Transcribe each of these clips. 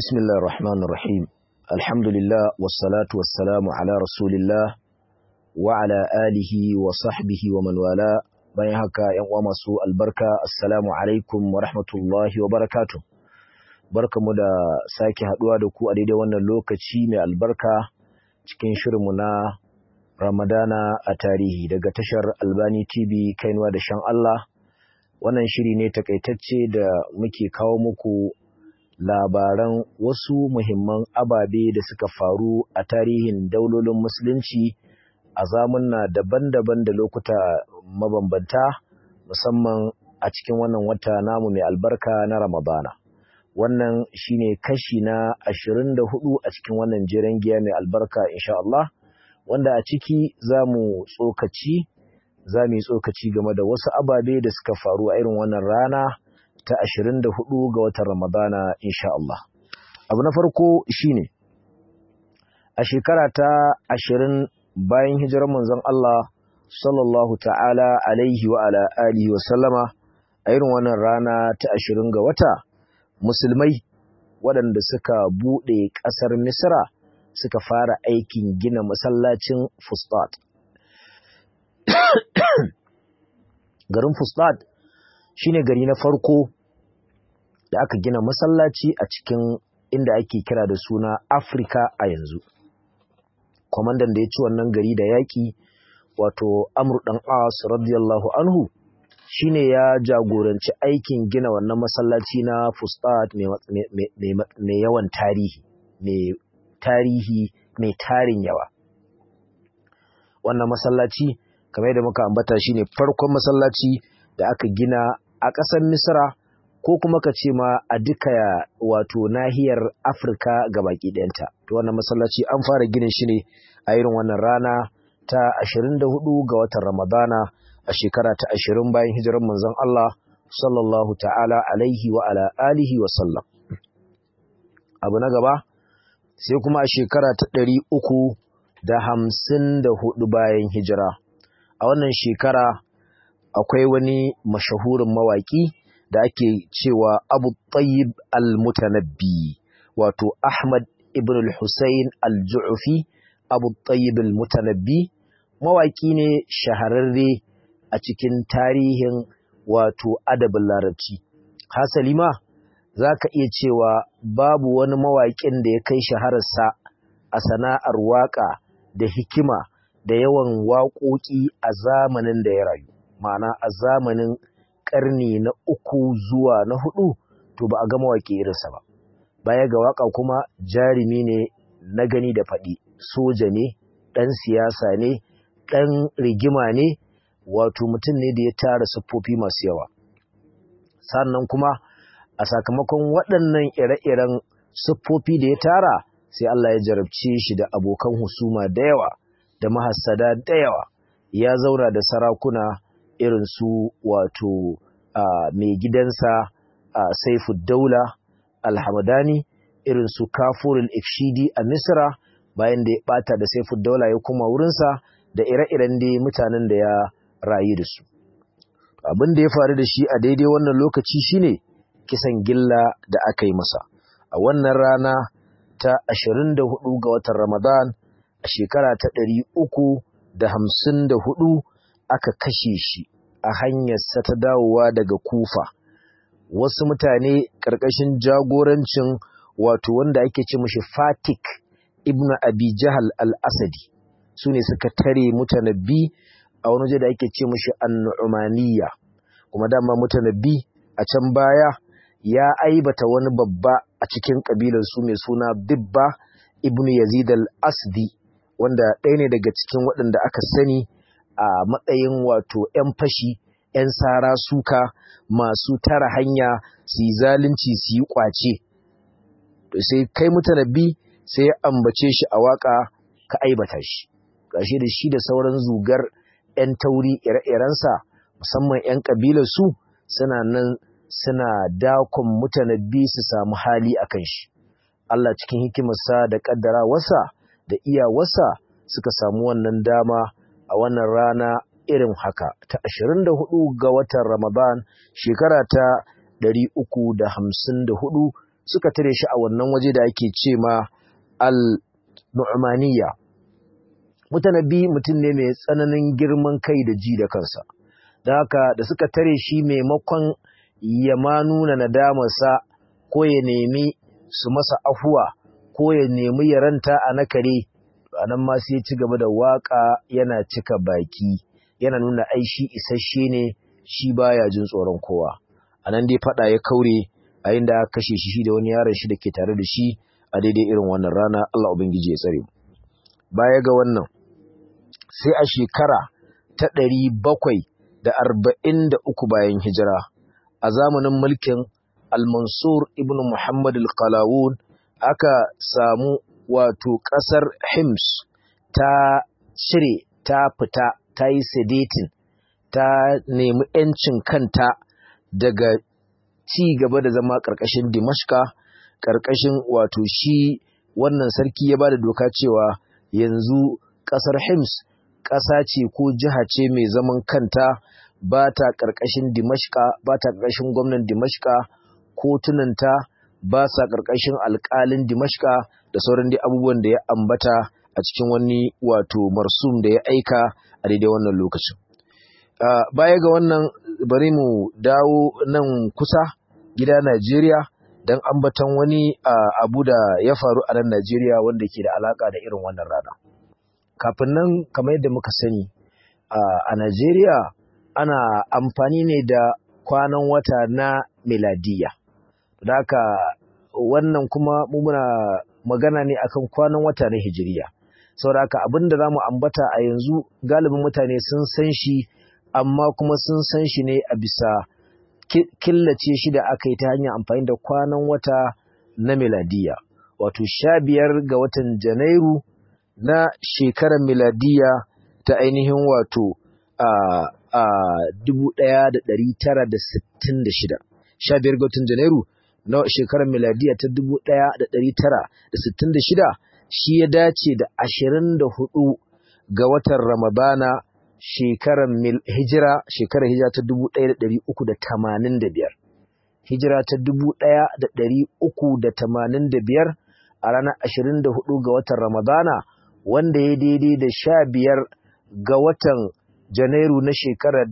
بسم الله الرحمن الرحيم الحمد لله والصلاة والسلام على رسول الله وعلى آله وصحبه ومن والاه bayan haka ‘yan uwa masu albarka assalamu alaikum wa rahmatullahi wa barakatu barkamu da sake haduwa da ku a daidai wannan lokaci mai albarka cikin shirinmu na ramadana a tarihi daga tashar albani tv kainuwa da shan Allah wannan shiri ne takaitacce da muke kawo muku labaran wasu muhimman ababe da suka faru a tarihin daulolin musulunci a zamunna daban-daban da lokuta mabambanta musamman a cikin wannan wata namu mai albarka na ramadana wannan shine kashi na ashirin da hudu a cikin wannan jeren giya mai albarka insha Allah wanda a ciki za mu tsokaci za mu yi tsokaci game da wasu ababe da suka faru a irin wannan rana ta ashirin da hudu ga watan ramadana insha Allah abu na farko shine a shekara ta ashirin bayan hijirar manzon Allah sallallahu ta'ala alaihi wa ala alihi wa sallama a irin wannan rana ta ashirin ga wata musulmai waɗanda suka buɗe ƙasar Misra suka fara aikin gina masallacin Fustat. Garin Fustat shine gari na farko da aka gina masallaci a cikin inda ake kira da suna Afrika a yanzu. Kwamandan da ya ci wannan gari da yaƙi wato Amr ɗan As radiyallahu anhu shine ya jagoranci aikin gina wannan masallaci na Fustat mai yawan tarihi, mai tarihi mai tarin yawa. Wannan masallaci kamar yadda muka ambata shine farkon masallaci da aka gina a ƙasar Misra ko kuma ka ce ma a duka wato nahiyar Afirka baki ɗayanta. To wannan masallaci an fara ginin shi ne a irin wannan rana ta 24 ga watan Ramadana a shekara ta 20 bayan hijirar manzon Allah sallallahu ta'ala alaihi wa ala alihi wa sallam. Abu na gaba sai kuma a shekara ta 354 bayan hijira. A wannan shekara akwai wani mashahurin mawaƙi da ake cewa Abu Tayyib al-Mutanabbi wato Ahmad ibn al-Husayn al-Ju'fi Abu Tayyib al-Mutanabbi mawaki ne shahararre a cikin tarihin wato adabin larabci hasali ma zaka iya cewa babu wani mawaƙin da ya kai shahararsa a sana'ar waƙa da hikima da yawan waƙoƙi a zamanin da ya rayu ma'ana a zamanin ƙarni na uku zuwa na hudu to ba a ga mawaƙi irinsa ba baya ga waƙa kuma jarumi ne na gani da faɗi soja ne ɗan siyasa ne ɗan rigima ne wato mutum ne da ya tara siffofi masu yawa sannan kuma a sakamakon waɗannan ire-iren siffofi da ya tara sai Allah ya jarabce shi da abokan husuma da yawa da mahassada da yawa ya zauna da sarakuna irin su wato mai gidansa saifu daula alhamadani irin su kafurul ifshidi a misra bayan da ya bata da saifu daula ya kuma wurinsa da ire-iren dai mutanen da ya rayu da su abin da ya faru da shi a daidai wannan lokaci shine kisan gilla da aka yi masa a wannan rana ta 24 ga watan ramadan a shekara ta 354 aka kashe shi a hanyarsa ta dawowa daga kufa wasu mutane ƙarƙashin jagorancin wato wanda ake ce mashi fatik ibn abi jahal al-asadi su ne suka tare mutanabbi a wani waje da ake ce mashi annu'umaniya kuma dama mutanabbi a can baya ya aibata wani babba a cikin kabilar su mai suna bibba ibn yazid al-asdi wanda ɗaya ne daga cikin waɗanda aka sani a matsayin wato 'yan fashi 'yan sara suka masu tara hanya su yi zalunci su yi ƙwace sai kai mutanabbi sai ya ambace shi a waka ka aibata shi gashi da shi da sauran zugar 'yan tauri ire-irensa musamman 'yan kabilar su suna nan suna dakon mutanabbi su samu hali a kan shi Allah cikin hikimarsa da ƙaddarawarsa da iyawarsa suka samu wannan dama a wannan rana irin haka ta 24 ga watan Ramadan shekara ta 354 suka tare shi a wannan waje da ake ce ma al-nu'maniyya mutanabbi mutum ne mai tsananin girman kai da ji da kansa don haka da suka tare shi maimakon ya ma nuna nadamarsa ko ya nemi su masa afuwa ko ya nemi ya ranta a nakare a nan ma sai ci gaba da waka yana cika baki yana nuna ai shi isasshe ne shi baya jin tsoron kowa a nan dai fada ya kaure a inda aka kashe shi da wani yaron shi da ke tare da shi a daidai irin wannan rana Allah ubangiji ya tsare mu baya ga wannan sai a shekara ta ɗari bakwai da arba'in da uku bayan hijira a zamanin mulkin al-mansur ibn muhammad al-qalawun aka samu wato ƙasar hims ta cire ta fita ta yi sedating ta nemi ‘yancin kanta daga ci gaba da zama ƙarƙashin dimashka ƙarƙashin wato shi wannan sarki ya ba da doka cewa yanzu ƙasar hims ƙasa ce ko jiha ce mai zaman kanta ba ta ƙarƙashin dimashka ba ta ƙarƙashin gwamnan dimashka kotunanta ba sa ƙarƙashin alƙalin dimashka da sauran dai abubuwan da ya ambata a cikin wani wato marsum da ya aika a daidai wannan lokacin baya ga wannan bari mu dawo nan kusa gida Najeriya don ambaton wani abu da ya faru a nan Najeriya wanda ke da alaka da irin wannan rana. Kafin nan kamar yadda muka sani a Najeriya ana amfani ne da kwanan wata na miladiya. Da haka wannan kuma muna magana ne akan kwanan wata na hijiriya. Saboda haka abin da za mu ambata a yanzu galibin mutane sun san shi amma kuma sun san shi ne a bisa killace shi da aka yi ta hanyar amfani da kwanan wata na miladiya wato sha biyar ga watan janairu na shekarar miladiya ta ainihin wato a a dubu ɗaya da ɗari tara da sittin da shida sha biyar ga watan janairu na shekarar miladiya ta dubu ɗaya da ɗari tara da sittin da shida shi ya dace da ashirin da hudu ga watan ramadana shekarar hijira shekarar hijira ta 1385 hijira ta 1385 a ranar 24 ga watan Ramadana wanda ya daidai da 15 ga watan Janairu na shekarar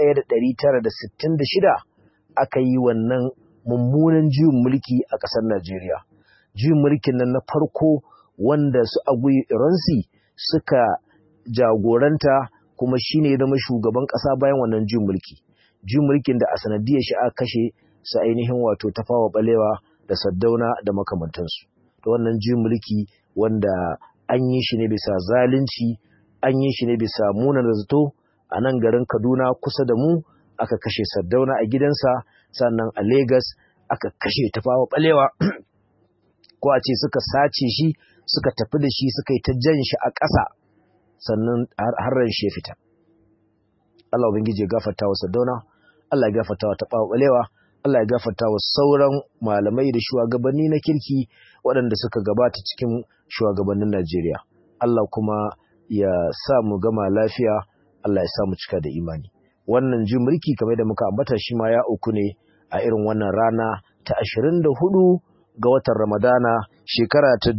1966 aka yi wannan mummunan juyin mulki a ƙasar Najeriya juyin mulkin nan na farko wanda su Agui Ironsi suka jagoranta kuma shi ne ya zama shugaban ƙasa bayan wannan jin mulki jin mulkin da a sanadiyar shi aka kashe su ainihin wato tafawa balewa da saddauna da makamantansu da wannan jin mulki wanda an yi shi ne bisa zalunci an yi shi ne bisa munan zato a nan garin kaduna kusa da mu aka kashe saddauna a gidansa sannan a Legas aka kashe tafawa balewa ko a ce suka sace shi suka tafi da shi suka yi ta jan shi a ƙasa sannan har ran shi ya fita Allah ubangiji ya gafarta wa Sadona Allah ya gafarta wa Tafawa Balewa Allah ya gafarta wa sauran malamai da shugabanni na kirki waɗanda suka gabata cikin shugabannin Najeriya Allah kuma ya sa mu gama lafiya Allah ya sa mu cika da imani wannan jin mulki kamar da muka ambata shi ma ya uku ne a irin wannan rana ta 24 ga watan Ramadana shekara ta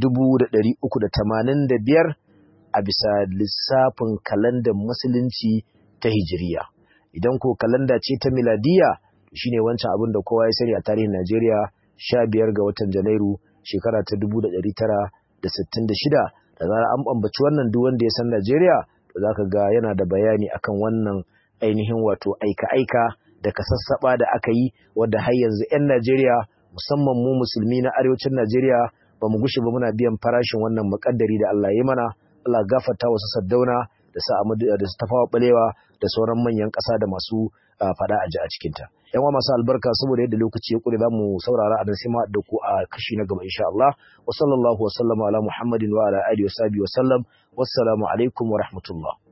1385 a bisa lissafin kalandar musulunci ta hijiriya idan ko kalanda ce ta miladiya shine wancan abin da kowa ya sani a tarihin Najeriya 15 ga watan Janairu shekara ta 1966 da zara an bambaci wannan duk wanda ya san Najeriya to zaka ga yana da bayani akan wannan ainihin wato aika-aika da kasassaba da aka yi wanda har yanzu 'yan Najeriya musamman mu musulmi na arewacin Najeriya ba mu gushe ba muna biyan farashin wannan muƙaddari da Allah ya mana Allah gafarta wasu saddauna da sa Ahmadu da su tafawa balewa da sauran manyan ƙasa da masu fada a ji a cikin ta yan wa masu albarka saboda yadda lokaci ya kure zamu saurara a nan sai ma da ku a kashi na gaba insha Allah wa sallallahu wa sallama ala Muhammadin wa ala alihi wa sahbihi wa sallam wassalamu alaikum wa rahmatullah